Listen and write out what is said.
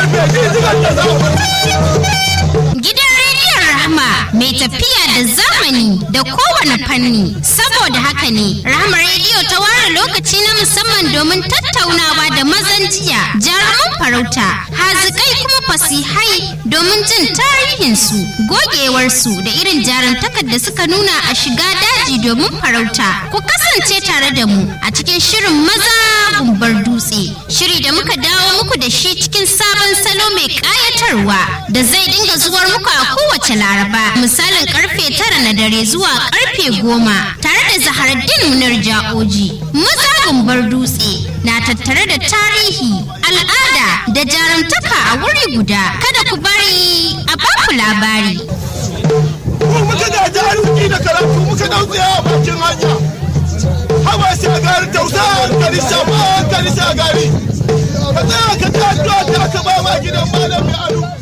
karfe gidigar da za Gidan rediyon Rahama mai tafiya da zamani da kowane fanni. Saboda haka ne, Rahama rediyo ta ware lokaci na musamman domin tattaunawa da mazan jiya, jaruman farauta, hazikai kuma fasihai domin jin tarihinsu, gogewarsu da irin jarumtakar da suka nuna a shiga daji domin farauta. Ku kasance tare da mu a cikin shirin maza gumbar dutse. Shiri da muka dawo muku da shi cikin sabon salo mai ƙayatarwa da zai dinga zuwar muku a kowace laraba misalin karfe tara na dare zuwa karfe goma tare da zaharaddin munar ja'oji. Maza gumbar dutse na tattare da tarihi, al'ada da jarumtaka a wuri guda. Kada ku bari a baku labari. Mu muka gaji arziki da karatu muka dau tsaya a bakin hanya. Haba shagari tausa hankali shafa hankali shagari. Ka tsaya ka ta addu'a ta ka ba ma gidan malami alu.